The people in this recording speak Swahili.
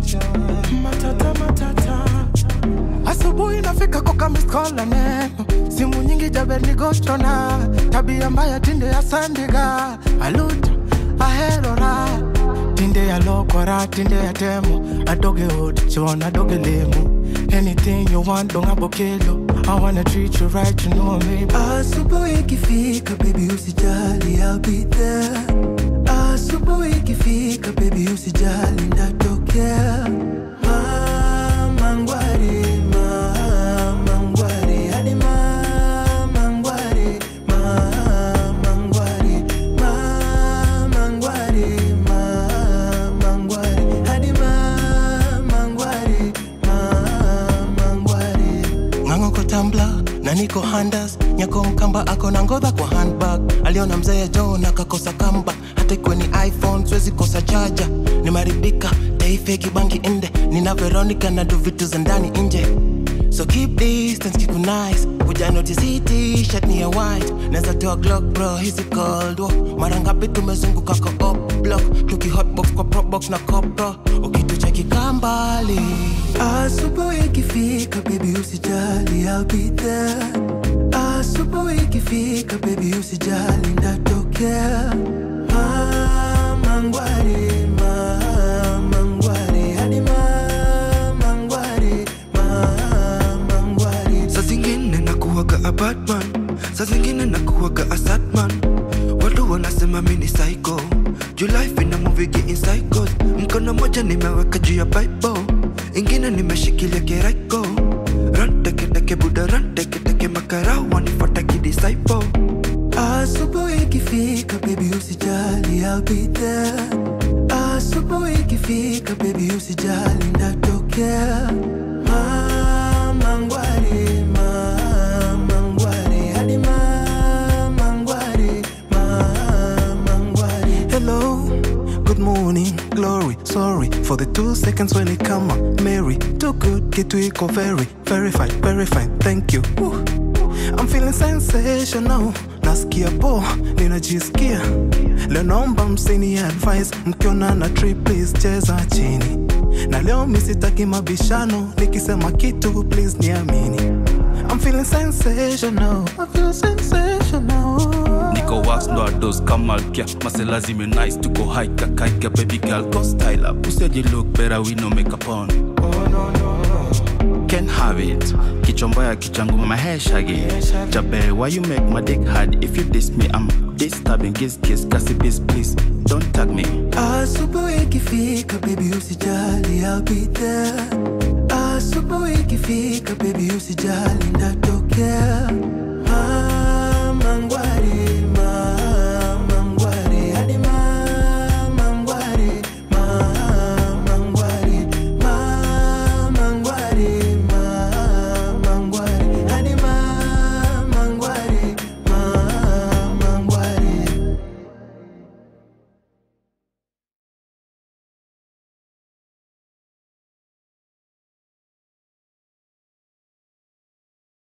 matata matata asubuhi nafika kokamiskola neno simu nyingi jabernigostona tabia mbaya tinde ya sandiga aluta aherora tinde ya lokora tinde ya temo adoge ot chon adoge lemo anything you want donga bokelo I wanna treat you right, you know me. Asubuhi ikifika baby usijali I'll be there. Asubuhi ikifika baby usijali ndatokea. Mama ngwari, mama ngwari, hadi mama ngwari, mama ngwari, mama ngwari, mama ngwari, hadi mama ngwari, mama ngwari. ng'ang'o ko tambla na niko handas nyako mkamba ako na ngodha kwa handbag aliona mzee john akakosa kamba hata ikiwa ni iphone siwezi kosa chaja nimaribika taifeki bangi inde nina veronica na do vitu za ndani nje so keep distance keep it nice kuja notice hii t-shirt ni ya white naweza toa glock bro hizi cold war mara ngapi tumezunguka kwa up block tuki hotbox kwa propbox na copro ukitucheki kambali Asubuhi ikifika baby usijali I'll be there. Asubuhi ikifika baby usijali ndatokea. Mama ngwari, mama ngwari, hadi mama ngwari, mama ngwari. Saa zingine nakuwaga a Batman, saa zingine nakuwaga a Satman. Watu wanasema mi ni psycho, juu life ina movie in cycles. Mkono moja nimeweka juu ya Bible, ingine nimeshikilia kiraiko. Run teke teke buda run teke teke makarao wanifuata kidisciple. Asubuhi ikifika baby usijali I'll be there. Asubuhi ikifika baby usijali ndatokea. Mama ngwari, mama ngwari, hadi mama ngwari, mama ngwari. Hello, good morning, glory. Sorry for the two seconds when it come up. Mary, too good, get to equal very, very fine, very fine. Thank you. Woo. I'm feeling sensational. Nasikia po, ninajisikia. Leo naomba msini advice, mkiona na trip please cheza chini. Na leo misitaki mabishano, nikisema kitu please niamini. I'm feeling sensational. I feel sensational. Niko wax ndo ados kamalkia Masela zime nice tuko high kakaika baby girl go style up Useji look better we no make up on Can have it Kichomboya kichangu my hair shaggy Jabe why you make my dick hard If you diss me I'm disturbing Kiss kiss kasi biz please Don't tag me Asubuhi ikifika baby usijali I'll be there. Asubuhi ikifika baby usijali ndatokea.